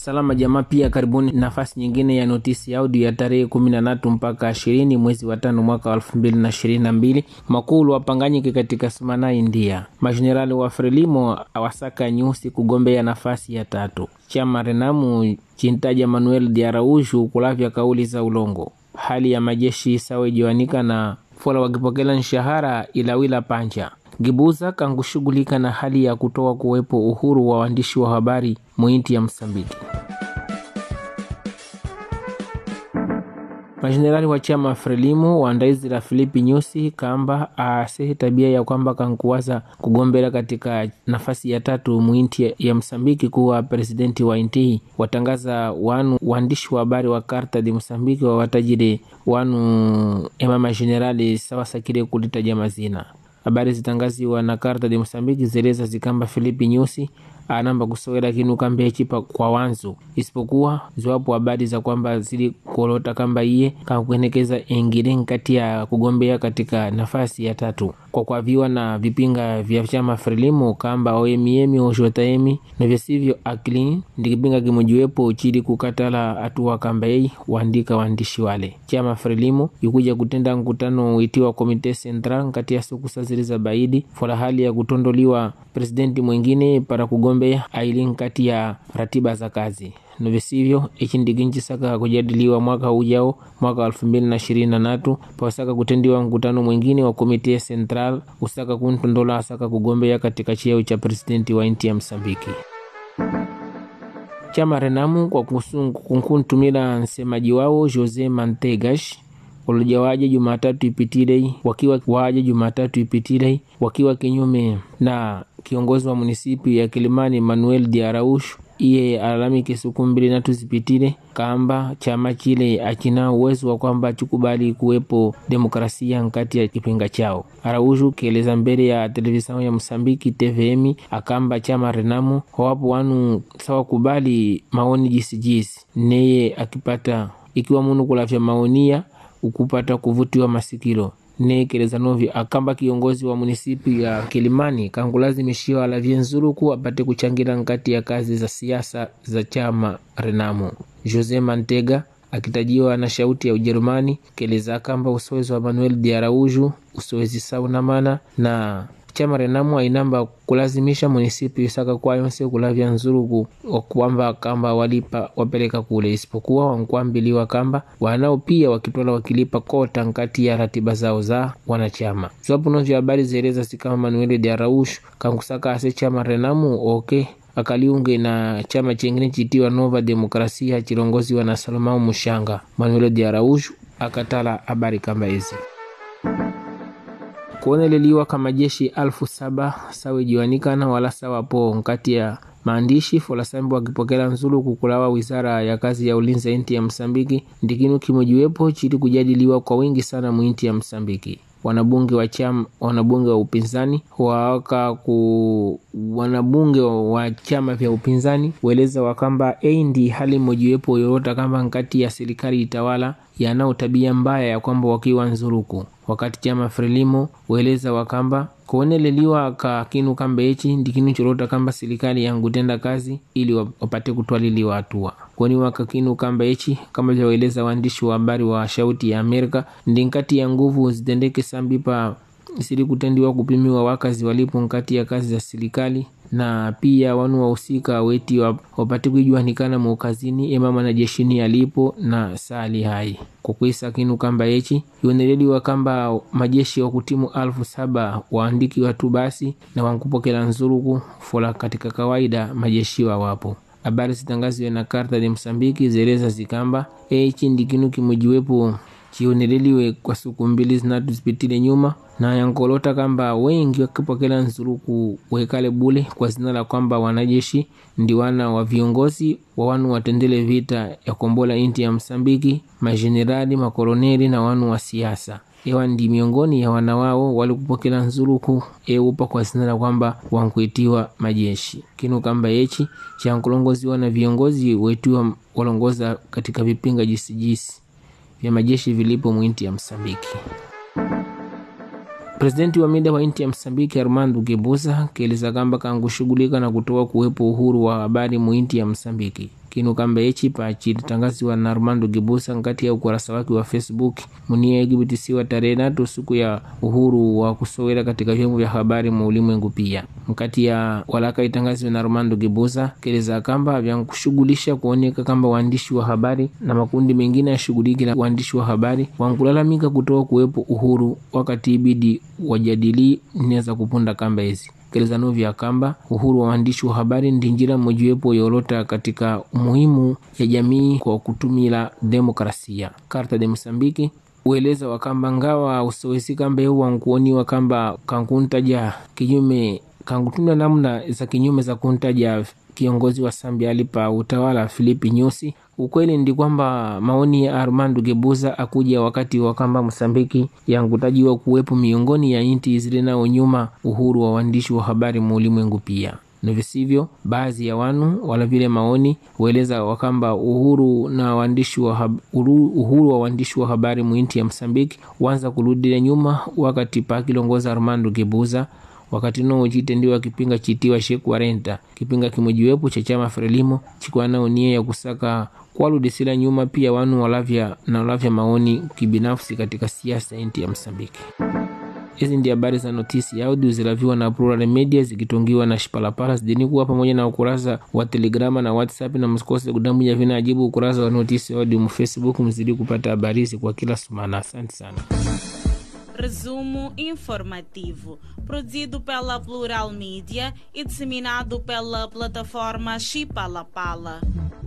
Salama jamaa, pia karibuni nafasi nyingine ya notisi audio ya tarehe kumi na tatu mpaka ishirini mwezi wa tano mwaka wa elfu mbili na ishirini na mbili makulu wapanganyike katika Sumana, India. Majenerali wa Frelimo awasaka nyusi kugombea nafasi ya tatu. Chama Renamu chintaja Manuel de Araújo kulavya kauli za ulongo. Hali ya majeshi sawa ijiwanika na fola wakipokela nshahara ilawila panja Gibuza kangushughulika na hali ya kutoa kuwepo uhuru wa waandishi wa habari muinti ya Msambiki. Majenerali wa chama Frelimo waandaizi la Filipi Nyusi kamba asehe tabia ya kwamba kankuwaza kugombela katika nafasi ya tatu muinti ya Msambiki kuwa presidenti wa inti watangaza wanu waandishi wa habari wa Karta de Msambiki wawatajire wanu ema majenerali sawasakile kulitaja mazina habari zitangaziwa na Karta de Mosambiki zeleza zikamba Filipi Nyusi anamba kusowela kinu kamba echipa kwa wanzu isipokuwa ziwapo habari za kwamba zili kolota kamba iye kakuenekeza engile nkati ya kugombea katika nafasi ya tatu kwa kwaviwa na vipinga vya chama Frelimo kamba oemiemi oshotaemi na vyasivyo akli ndikipinga kimojiwepo chili kukatala atua kamba ei waandika waandishi wale chama Frelimo ikuja kutenda mkutano uitiwa komite central kati ya siku sazili za baidi fola hali ya kutondoliwa presidenti mwingine para kugombea aili nkati ya ratiba za kazi novisivyo ichi ndikinchisaka kujadiliwa mwaka ujao mwaka wa elfu mbili na ishirini na tatu pasaka kutendiwa mkutano mwingine wa komite central usaka kuntondola asaka kugombea katika cheo cha presidenti wa nchi ya Msambiki. Chama Renamu kwa kunkuntumila msemaji wao Jose Mantegas walija waje Jumatatu ipitilei wakiwa waje Jumatatu ipitilei wakiwa kinyume na kiongozi wa munisipi ya Kilimani Manuel de Araújo iye alalamike siku mbili natu zipitile kamba chama chile achina uwezo wa kwamba chikubali kuwepo demokrasia nkati ya kipinga chao. Araújo kieleza mbele ya televisheni ya Msambiki TVM akamba chama Renamo hawapo wanu sawa kubali maoni jisijisi neye akipata ikiwa munu kulavya maonia ukupata kuvutiwa masikilo nekeleza novi akamba kiongozi wa munisipi ya Kilimani kangulazimishiwa alavye nzuluku apate kuchangira nkati ya kazi za siasa za chama Renamo. Jose Mantega akitajiwa na shauti ya Ujerumani keleza kamba usowezi wa Manuel de Araújo usowezi saunamana na chama Renamo ainamba kulazimisha munisipi isaka kwayonse kulavya nzuluku wakwamba kamba walipa wapeleka kule, isipokuwa wankwambiliwa kamba wanao pia wakitola wakilipa kota nkati ya ratiba zao za wanachama. Ziwapo vya habari zieleza sikama Manuel de Araújo kankusaka ase chama Renamo okay akaliunge na chama chengine chitiwa Nova Demokrasia chilongoziwa na Salomão Mushanga. Manuel de Araújo akatala habari kamba hizi kuoneleliwa kama jeshi alfu saba sawejiwanikana wala sawapo nkati ya maandishi folasambi wakipokela nzulu kukulawa wizara ya kazi ya ulinzi ya inti ya Msambiki ndikinu kimojiwepo chili kujadiliwa kwa wingi sana muinti ya Msambiki wanabunge wa chama wanabunge wa upinzani wawaka ku wanabunge wa chama vya upinzani weleza wakamba ei ndi hali mojiwepo yorota kamba nkati ya serikali itawala yanao tabia mbaya ya kwamba wakiwa nzuruku wakati chama Frelimo weleza wakamba kuoneleliwa ka kinu kamba echi ndikinu chorota kamba serikali yangutenda kazi ili wapate kutwaliliwa hatua kwani waka kinu kamba echi kama vyaeleza waandishi wa habari wa shauti ya Amerika ndi nkati ya nguvu zitendeke sambi pa sili kutendiwa kupimiwa wakazi walipo nkati ya kazi za serikali na pia wanu wahusika weti wapate kuijuanikana muukazini emama na jeshini alipo na sali hai kukwisa kinu kamba echi ioneleliwa kamba majeshi wa kutimu alfu saba waandiki watu basi na wankupokela nzuluku fola katika kawaida majeshi wa wapo habari zitangaziwe na Karta de Msambiki zeleza zikamba echi ndikinu kimojiwepo chioneleliwe kwa siku mbili zinatu zipitile nyuma na yankolota kamba wengi wakipokela nzuluku wekale bule kwa zina la kwamba wanajeshi ndi wana wa viongozi wa wanu watendele vita ya kombola inti ya Msambiki, majenerali, makoloneli na wanu wa siasa ewa ndi miongoni ya wana wao walikupokela nzuluku eupa kwa zina la kwamba wankuitiwa majeshi kinu kamba yechi chankulongoziwa na viongozi wetiwa walongoza katika vipinga jisijisi vya majeshi vilipo mwinti ya Msambiki. Presidenti wa mida wa inti ya Msambiki Armando Gebusa kieleza kamba kangushughulika na kutoa kuwepo uhuru wa habari muinti ya Msambiki. kinu kamba echi pachilitangaziwa na Armando Gibusa nkati ya ukurasa wake wa Facebook munia ikibitisiwa tarehe tatu siku ya uhuru wa kusowela katika vyombo vya habari mu ulimwengu pia mkati ya walaka itangaziwa na Armando Gibusa keleza kamba vyankushughulisha kuoneka kamba waandishi wa habari na makundi mengine yashughuliki na waandishi wa habari wankulalamika kutoa kuwepo uhuru wakati ibidi wajadili neza kupunda kamba hizi kelezano vya kamba uhuru wa waandishi wa habari ndi njira mojiwepo yolota katika umuhimu ya jamii kwa kutumila demokrasia karta de mosambiki ueleza wakamba ngawa usowesi kamba eu wankuoniwa kamba kankuntaja kinyume kankutunda namna za kinyume za kuntaja kiongozi wa Zambia alipa utawala Filipi Nyusi. Ukweli ndi kwamba maoni ya Armando Gebuza akuja wakati wa kamba Msambiki yankutajiwa kuwepo miongoni ya inti zile nao nyuma uhuru wa waandishi wa habari mu ulimwengu pia na visivyo baadhi ya wanu wala vile maoni hueleza wakamba uhuru na waandishi wa hab, uhuru wa waandishi wa habari muinti ya Msambiki wanza kurudile nyuma wakati pakilongoza Armando Gebuza wakati no chitendiwa kipinga chitiwa sheku renta kipinga kimojiwepo cha chama Frelimo chikuwa nao nia ya kusaka kwaludisila nyuma pia wanu walavya na walavya maoni kibinafsi katika siasa inti ya Msambiki. Hizi ndi habari za notisi ya audio zilaviwa na Plural Media zikitungiwa na Shipalapala zidini kuwa pamoja na ukurasa wa Telegrama na WhatsApp, na msikose kudamuja vina ajibu ukurasa wa notisi ya audio mu Facebook, mzidi kupata habari hizi kwa kila sumana. Asante sana. Resumo informativo, produzido pela Plural Mídia e disseminado pela plataforma Chipalapala.